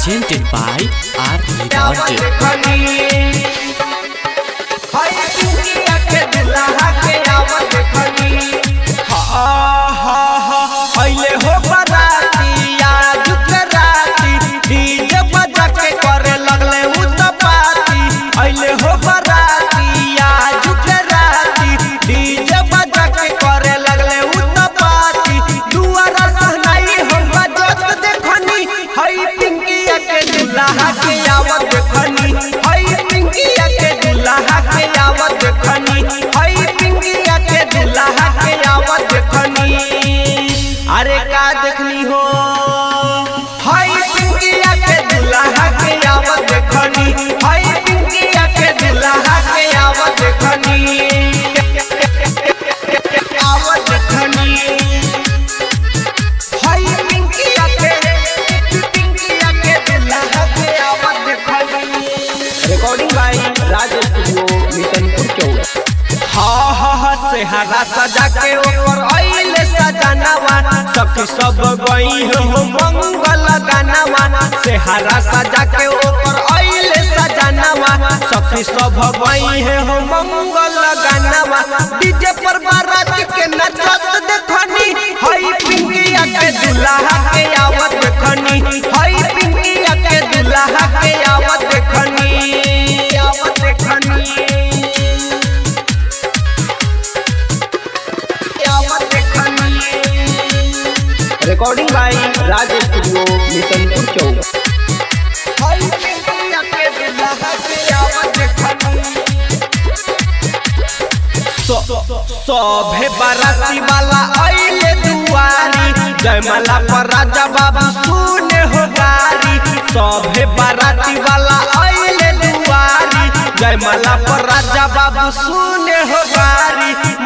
presented by R Recorded. अइले हो बराती आज के राती डीजे बजा के करे लगले उ त पार्टी अइले हो बराती आज के राती डीजे बजा के करे लगले उ त पार्टी दुआरा सहनाई हम बजत देखनी हई पिंकिया के दुल्हा के आवत देखनी हई पिंकिया के दुल्हा के आवत देखनी हई पिंकिया के दुल्हा के आवत देखनी अरे का देखनी हो हई पिंकिया के दुल्हा के आवत देखनी हई पिंकिया के दुल्हा के आवत देखनी आवत देखनी हई पिंकिया के पिंकिया के दुल्हा के आवत देखनी recording by Raj studio Mitanpur चौक हाँ हाँ हाँ सेहरा सजा के ऊपर आइले सजनवा सखी सब गई हो मंगल गानवा सेहरा सजा के ऊपर आइले सजनवा सखी सब गई है हो मंगल गानवा डीजे पर बारात के नचत देखनी हई पिंकिया के दुल्हा के आवत देखनी हई पिंकिया के दुल्हा के आवत देखनी आवत देखनी आवत देखनी recording by Raj studio Mitanpur चौक हई पिंकिया के दुल्हा के आवत देखनी सभे बाराती वाला आइले दुआरी जयमाला पर राजा बाबू सुने हो गारी सभे बाराती वाला आइले दुआरी जयमाला पर राजा बाबू सुने हो गारी